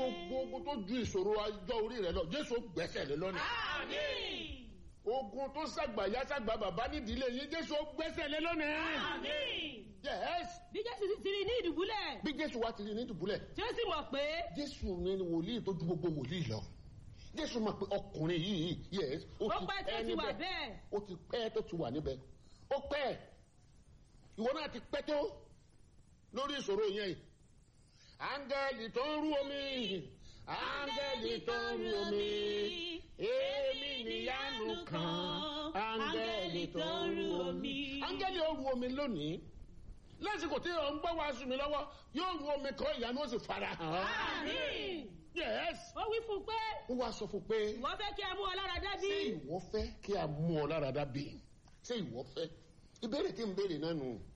gbogbo ogun tó ju ìṣòro ọjọ́ orí rẹ lọ jésù gbẹ́sẹ̀ lé lónìí Àmín. ogun tó ṣàgbà yá ṣàgbà bàbá nídìílé yín jésù gbẹ́sẹ̀ lé lónìí Àmín. yes bí jésù sì ti rí ní ìdùbúlẹ̀ bí jésù wá ti rí ní dùbúlẹ̀ tí ó sì mọ̀ pé jésù ni wòlíì tó ju gbogbo wòlíì lọ jésù mọ̀ pé ọkùnrin yìí yes ó pẹ́ tí ó ti wà níbẹ̀. bẹ́ẹ̀ ó ti pẹ́ tó ti wà níbẹ̀ ó pẹ́ ìwọ náà ti pẹ́ tó lórí ìṣòro yẹn yìí áńgẹ́lì tó ń rú omi áńgẹ́lì tó ń rú omi èmi níyanu kan áńgẹ́lì tó ń rú omi áńgẹ́lì ó rú omi lónìí lásìkò tí ò ń gbọ́ wàásù mi lọ́wọ́ yóò rú omi kan ìyanu ó sì fara hàn Àmín. yes ó wí fún un pé ó wá sọ fún pé ìwọ fẹ́ kí a mú ọ lára dá bí ṣé ìwọ fẹ́ kí a mú ọ lára dá bí ṣé ìwọ fẹ́ ìbéèrè tí ń béèrè náà nù